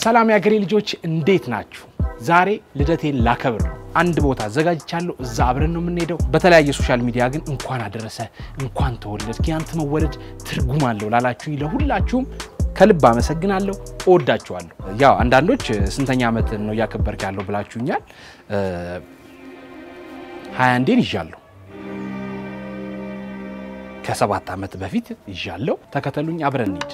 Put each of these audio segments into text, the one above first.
ሰላም የአገሬ ልጆች እንዴት ናችሁ? ዛሬ ልደቴን ላከብር ነው። አንድ ቦታ አዘጋጅቻለሁ። እዛ አብረን ነው የምንሄደው። በተለያየ ሶሻል ሚዲያ ግን እንኳን አደረሰ እንኳን ተወለድ ያንተ መወለድ ትርጉም አለው ላላችሁ ለሁላችሁም ከልብ አመሰግናለሁ። እወዳችኋለሁ። ያው አንዳንዶች ስንተኛ ዓመት ነው እያከበርክ ያለው ብላችሁኛል። ሀያ አንዴን ይዣለሁ። ከሰባት ዓመት በፊት ይዣለሁ። ተከተሉኝ፣ አብረን እንሂድ።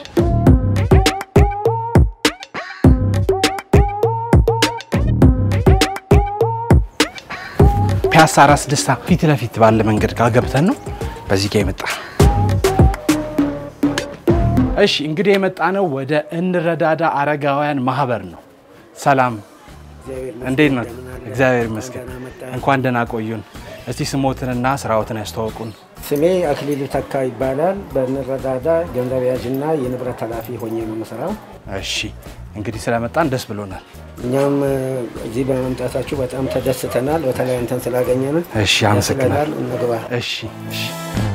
ፒያሳ ራስ ደስታ ፊት ለፊት ባለ መንገድ ጋር ገብተን ነው በዚህ ጋር የመጣ እሺ እንግዲህ የመጣ ነው ወደ እንረዳዳ አረጋውያን ማህበር ነው። ሰላም እንዴት ነው? እግዚአብሔር ይመስገን። እንኳን ደህና ቆዩን። እስቲ ስሞትንና ስራዎትን ያስተዋውቁን። ስሜ አክሊሉ ተካ ይባላል። በንረዳዳ ገንዘብ ያዥና የንብረት ኃላፊ ሆኜ ነው የምሰራው። እሺ እንግዲህ ስለመጣን ደስ ብሎናል። እኛም እዚህ በመምጣታችሁ በጣም ተደስተናል። በተለይ አንተን ስላገኘን እሺ አመሰግናለሁ። እንግባ። እሺ እሺ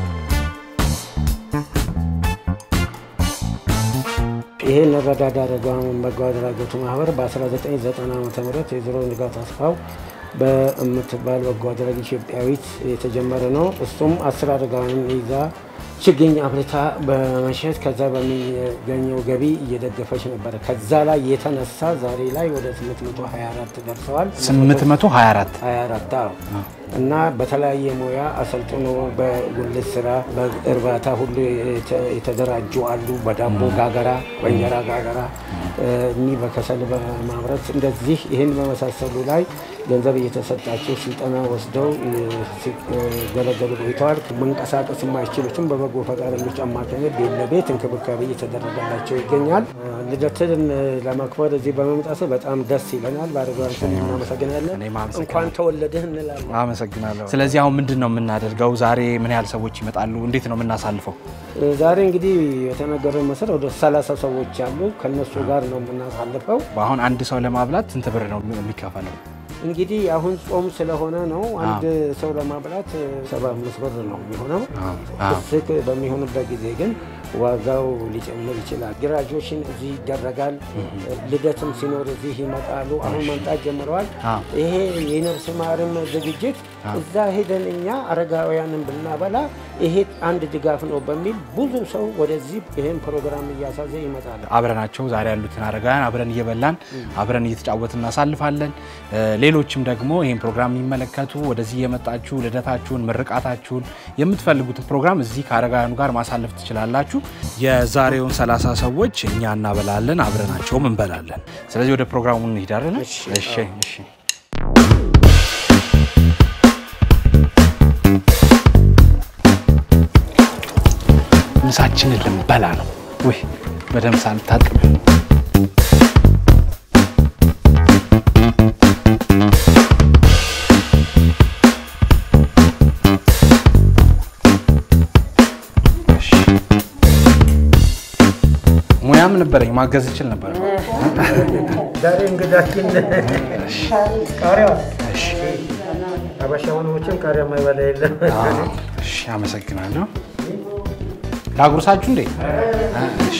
ይሄ እንረዳዳ አረጋውያን በጎ አድራጎቱ ማህበር በ1990 ዓ ም የዘሮ ንጋት አስፋው በምትባል በጎ አድራጊ ኢትዮጵያዊት የተጀመረ ነው። እሱም አስር አረጋውያንን ይዛ ችግኝ አፍርታ በመሸጥ ከዛ በሚገኘው ገቢ እየደገፈች ነበረ። ከዛ ላይ የተነሳ ዛሬ ላይ ወደ 824 ደርሰዋል። 824 24 አዎ። እና በተለያየ ሙያ አሰልጥኖ በጉልት ስራ፣ በእርባታ ሁሉ የተደራጁ አሉ። በዳቦ ጋገራ፣ በእንጀራ ጋገራ፣ እኒህ በከሰል በማምረት እንደዚህ ይህን በመሳሰሉ ላይ ገንዘብ እየተሰጣቸው ስልጠና ወስደው ሲገለገሉ ቆይተዋል። መንቀሳቀስ የማይችሉትም በበጎ ፈቃደኞች አማካኝነት ቤት ለቤት እንክብካቤ እየተደረገላቸው ይገኛል። ልደትን ለማክበር እዚህ በመምጣት በጣም ደስ ይለናል። በአረጋውያን ስም እናመሰግናለን። እኔም አመሰግናለሁ። እንኳን ተወለድህ እንላለን። አመሰግናለሁ። ስለዚህ አሁን ምንድን ነው የምናደርገው? ዛሬ ምን ያህል ሰዎች ይመጣሉ? እንዴት ነው የምናሳልፈው? ዛሬ እንግዲህ የተነገረው መሰረት ወደ ሰላሳ ሰዎች አሉ። ከነሱ ጋር ነው የምናሳልፈው። አሁን አንድ ሰው ለማብላት ስንት ብር ነው የሚከፈለው? እንግዲህ አሁን ጾም ስለሆነ ነው አንድ ሰው ለማብላት ሰባ አምስት ብር ነው የሚሆነው። ፍስክ በሚሆንበት ጊዜ ግን ዋጋው ሊጨምር ይችላል። ግራጁዌሽን እዚህ ይደረጋል። ልደትም ሲኖር እዚህ ይመጣሉ። አሁን መምጣት ጀምረዋል። ይሄ የነፍስ ማርም ዝግጅት እዛ ሄደን እኛ አረጋውያንን ብናበላ ይሄ አንድ ድጋፍ ነው በሚል ብዙ ሰው ወደዚህ ይህን ፕሮግራም እያሳዘ ይመጣል። አብረናቸው ዛሬ ያሉትን አረጋውያን አብረን እየበላን አብረን እየተጫወትን እናሳልፋለን። ሌሎችም ደግሞ ይህን ፕሮግራም የሚመለከቱ ወደዚህ የመጣችሁ ልደታችሁን፣ ምርቃታችሁን የምትፈልጉትን ፕሮግራም እዚህ ከአረጋውያኑ ጋር ማሳለፍ ትችላላችሁ። የዛሬውን ሰላሳ ሰዎች እኛ እናበላለን፣ አብረናቸውም እንበላለን። ስለዚህ ወደ ፕሮግራሙ እንሄዳለን። እሺ። እሺ እሺ። ምሳችንን ልንበላ ነው። ውይ በደምብ ሳንታጥብ እሺ። ሙያም ነበረኝ ማገዝ እችል ነበር። ዛሬ እንግዳችን ቃሪያ እሺ አበሻ ሆኖችን ቃሪያ የማይበላ የለም። አዎ፣ እሺ፣ አመሰግናለሁ። ላጉርሳችሁ እንዴ? አ፣ እሺ።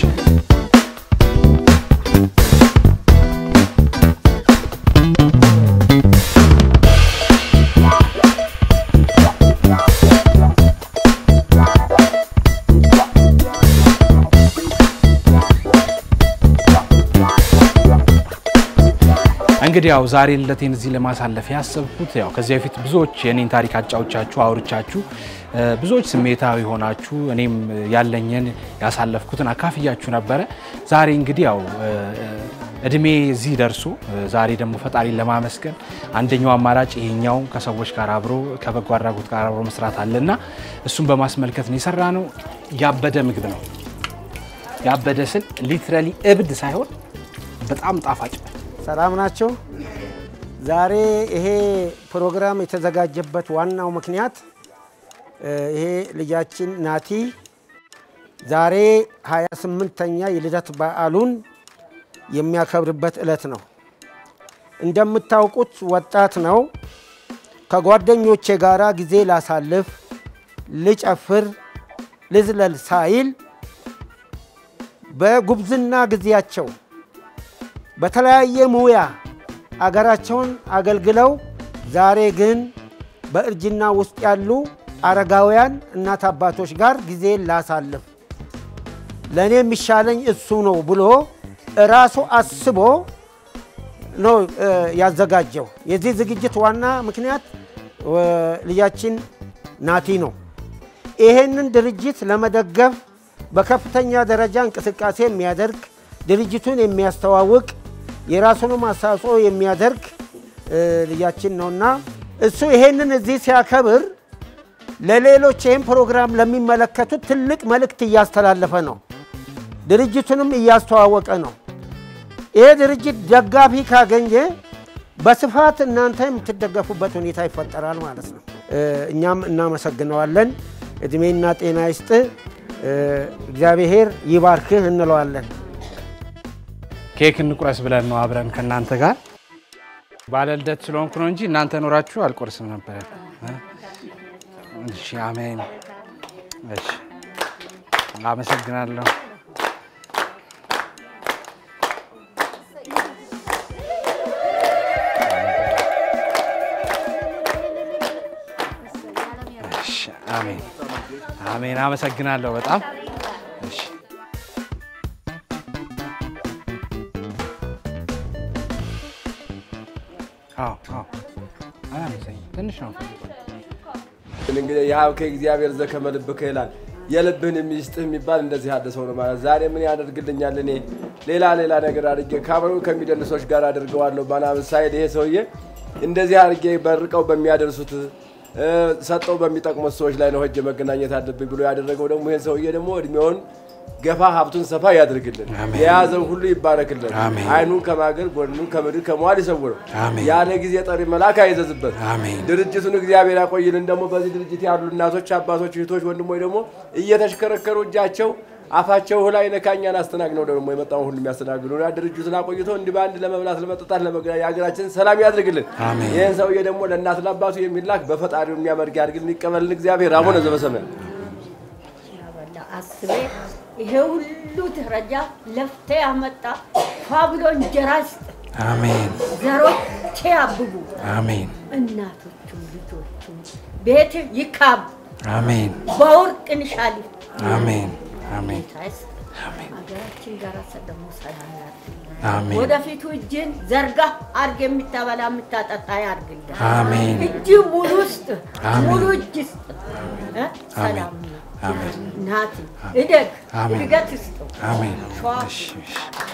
እንግዲህ ያው ዛሬ ልደቴን እዚህ ለማሳለፍ ያሰብኩት ያው ከዚህ በፊት ብዙዎች የኔን ታሪክ አጫዎቻችሁ አውርቻችሁ እ፣ ብዙዎች ስሜታዊ ሆናችሁ እኔም ያለኝን ያሳለፍኩትን አካፍያችሁ ነበረ። ዛሬ እንግዲህ ያው እ፣ እድሜ እዚህ ደርሶ እ፣ ዛሬ ደግሞ ፈጣሪን ለማመስገን አንደኛው አማራጭ ይሄኛው ከሰዎች ጋር አብሮ ከበጎ አድራጎት ጋር አብሮ መስራት አለና እሱን በማስመልከት ነው የሰራ ነው። ያበደ ምግብ ነው። ያበደ ስል ሊትራሊ እብድ ሳይሆን በጣም ጣፋጭ ሰላም ናቸው። ዛሬ ይሄ ፕሮግራም የተዘጋጀበት ዋናው ምክንያት እ፣ ይሄ ልጃችን ናቲ ዛሬ 28ኛ የልደት በዓሉን የሚያከብርበት ዕለት ነው። እንደምታውቁት ወጣት ነው። ከጓደኞቼ ጋራ ጊዜ ላሳልፍ፣ ልጨፍር፣ ልዝለል ሳይል በጉብዝና ጊዜያቸው በተለያየ ሙያ አገራቸውን አገልግለው ዛሬ ግን በእርጅና ውስጥ ያሉ አረጋውያን እናት አባቶች ጋር ጊዜን ላሳልፍ ለእኔ የሚሻለኝ እሱ ነው ብሎ ራሱ አስቦ ነው ያዘጋጀው። የዚህ ዝግጅት ዋና ምክንያት ልጃችን ናቲ ነው። ይሄንን ድርጅት ለመደገፍ በከፍተኛ ደረጃ እንቅስቃሴ የሚያደርግ ድርጅቱን የሚያስተዋውቅ የራሱንም አስተዋጽኦ የሚያደርግ ልጃችን ነውና እሱ ይሄንን እዚህ ሲያከብር ለሌሎች ይህን ፕሮግራም ለሚመለከቱት ትልቅ መልእክት እያስተላለፈ ነው። ድርጅቱንም እያስተዋወቀ ነው። ይሄ ድርጅት ደጋፊ ካገኘ በስፋት እናንተ የምትደገፉበት ሁኔታ ይፈጠራል ማለት ነው። እኛም እናመሰግነዋለን። እድሜና ጤና ይስጥ፣ እግዚአብሔር ይባርክህ እንለዋለን። ኬክ እንቁረስ ብለን ነው አብረን ከእናንተ ጋር ባለ ልደት ስለሆንኩ ነው እንጂ እናንተ ኖራችሁ አልቆርስም ነበረ። እሺ፣ አሜን። እሺ፣ አመሰግናለሁ። እሺ፣ አሜን፣ አሜን። አመሰግናለሁ በጣም እሺ። አዎ፣ አዎ፣ አላነሰኝም። ትንሽ ነው። እንግዲህ ያው ከእግዚአብሔር ዘከመ ልብከ ይላል። የልብህን የሚስጥህ የሚባል እንደዚህ ያለ ሰው ነው ማለት። ዛሬ ምን ያደርግልኛል? እኔ ሌላ ሌላ ነገር አድርጌ ከአብረው ከሚደንሶች ጋር አድርገዋለሁ ምናምን ሳይል ይሄ ሰውዬ እንደዚህ አድርጌ በርቀው በሚያደርሱት ሰጠው በሚጠቅሙት ሰዎች ላይ ነው ሄጄ መገናኘት አለብኝ ብሎ ያደረገው ደግሞ ይህን ሰውዬ ደግሞ እድሜውን ገፋ ሀብቱን ሰፋ ያድርግልን፣ አሜን። የያዘው ሁሉ ይባረክልን፣ አሜን። አይኑን ከማገር ጎኑን ከምድር ከመዋል ይሰውረው፣ አሜን። ያለ ጊዜ ጠሪ መልአክ አይዘዝበት። አሜን። ድርጅቱን እግዚአብሔር ያቆይልን። ደግሞ በዚህ ድርጅት ያሉ እናቶች፣ አባቶች፣ እህቶች፣ ወንድሞች ደግሞ እየተሽከረከሩ እጃቸው አፋቸው ላይ ነካኛን አስተናግነው ደግሞ የመጣውን ሁሉ የሚያስተናግዱ ያ ድርጅቱን አቆይቶ እንዲህ በአንድ ለመብላት ለመጠጣት ለመገናኘት የሀገራችን ሰላም ያድርግልን። አሜን። ይህን ሰውዬ ደግሞ ለእናት ለአባቱ የሚላክ በፈጣሪው የሚያመርግ ያድርግልን። ይቀበልን እግዚአብሔር አቡነ ዘበሰማያት ያበላ አስቤ ይሄ ሁሉ ደረጃ ለፍቴ ያመጣ ፋ ብሎ እንጀራ ስጥ አሜን፣ ዘሮቼ ያብቡ አሜን፣ እናቶቹም ልጆቹም ቤት ይካብ አሜን፣ በወርቅ ንሻሊ አሜን፣ አሜን፣ ታይስ ሀገራችን ጋር ደግሞ ሰላም ያድርግልን። አሜን፣ ወደፊቱ እጅን ዘርጋ አርግ የምታበላ የምታጠጣ ያርግልን። አሜን፣ እጅ ሙሉ ውስጥ አሜን። ሙሉ እጅ ስጥ እ? ሰላም ነው። አሜን፣ ናቲ እደግ አሜን። እድገት ስጡ። አሜን። ሸዋ እሺ፣ እሺ።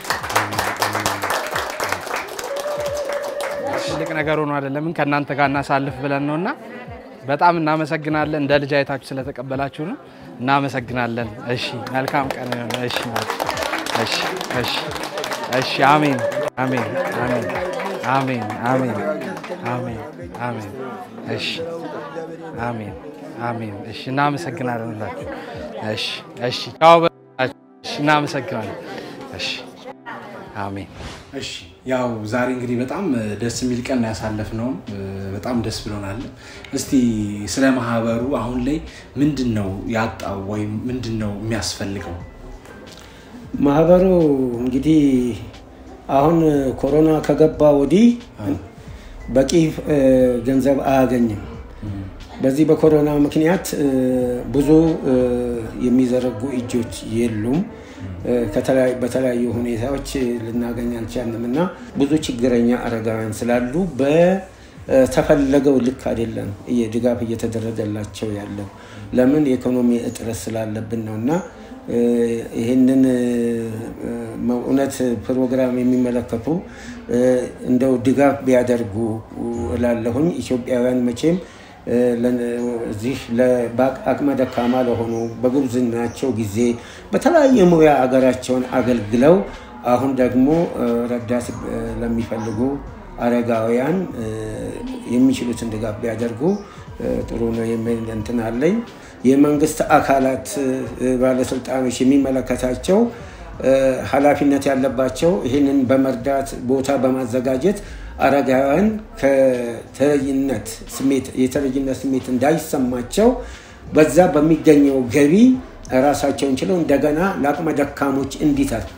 ትልቅ ነገር ሆኖ አይደለም ከእናንተ ጋር እናሳልፍ ብለን ነው እና በጣም እናመሰግናለን። እንደ ልጅ አይታችሁ ስለተቀበላችሁ ነው። እናመሰግናለን። እሺ፣ መልካም ቀን ይሁን። እሺ፣ እሺ፣ እሺ፣ እሺ። አሜን፣ አሜን፣ አሜን፣ አሜን፣ አሜን፣ አሜን፣ አሜን። እሺ፣ አሜን፣ አሜን። እሺ፣ እናመሰግናለን ሁላችሁ። እሺ፣ እሺ። ቻው በላችሁ። እሺ፣ እናመሰግናለን። እሺ፣ አሜን። እሺ ያው ዛሬ እንግዲህ በጣም ደስ የሚል ቀን ያሳለፍነው በጣም ደስ ብሎናል። እስቲ ስለ ማህበሩ አሁን ላይ ምንድን ነው ያጣው ወይም ምንድን ነው የሚያስፈልገው? ማህበሩ እንግዲህ አሁን ኮሮና ከገባ ወዲህ በቂ እ፣ ገንዘብ አያገኝም። በዚህ በኮሮና ምክንያት እ፣ ብዙ እ፣ የሚዘረጉ እጆች የሉም። እ፣ ከተለያዩ- በተለያዩ ሁኔታዎች ልናገኝ አልቻልንም እና ብዙ ችግረኛ አረጋውያን ስላሉ በተፈለገው ልክ አይደለም እየ- ድጋፍ እየተደረገላቸው ያለው ለምን የኢኮኖሚ እጥረት ስላለብን ነው እና እ፣ ይህንን እ፣ እውነት ፕሮግራም የሚመለከቱ እ፣ እንደው ድጋፍ ቢያደርጉ እላለሁኝ። ኢትዮጵያውያን መቼም እ፣ ለ- እዚህ ለ- በአቅመ ደካማ ለሆኑ በጉብዝናቸው ጊዜ በተለያየ ሙያ አገራቸውን አገልግለው አሁን ደግሞ እ፣ ረዳት እ፣ ለሚፈልጉ አረጋውያን እ፣ የሚችሉትን ድጋፍ ቢያደርጉ እ፣ ጥሩ ነው የሚል እንትን አለኝ። የመንግስት አካላት እ፣ ባለስልጣኖች የሚመለከታቸው እ፣ ኃላፊነት ያለባቸው ይህንን በመርዳት ቦታ በማዘጋጀት አረጋውያን ከተለይነት ስሜት የተለይነት ስሜት እንዳይሰማቸው በዛ በሚገኘው ገቢ ራሳቸውን ችለው እንደገና ለአቅመ ደካሞች እንዲተርፍ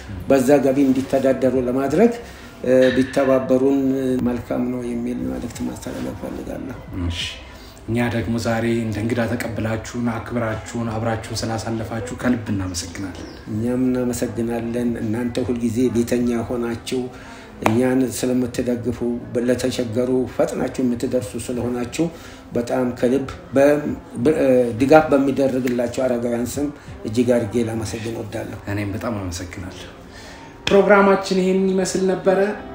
በዛ ገቢ እንዲተዳደሩ ለማድረግ ቢተባበሩን መልካም ነው የሚል መልእክት ማስተላለፍ ፈልጋለሁ። እሺ። እኛ ደግሞ ዛሬ እንደ እንግዳ ተቀብላችሁን አክብራችሁን አብራችሁን ስላሳለፋችሁ ከልብ እናመሰግናለን። እኛም እናመሰግናለን። እናንተ ሁልጊዜ ቤተኛ ሆናችሁ እኛን ስለምትደግፉ ለተቸገሩ ፈጥናችሁ የምትደርሱ ስለሆናችሁ በጣም ከልብ ድጋፍ በሚደረግላቸው አረጋውያን ስም እጅግ አድርጌ ላመሰግን ወዳለሁ። እኔም በጣም አመሰግናለሁ። ፕሮግራማችን ይህን ይመስል ነበረ።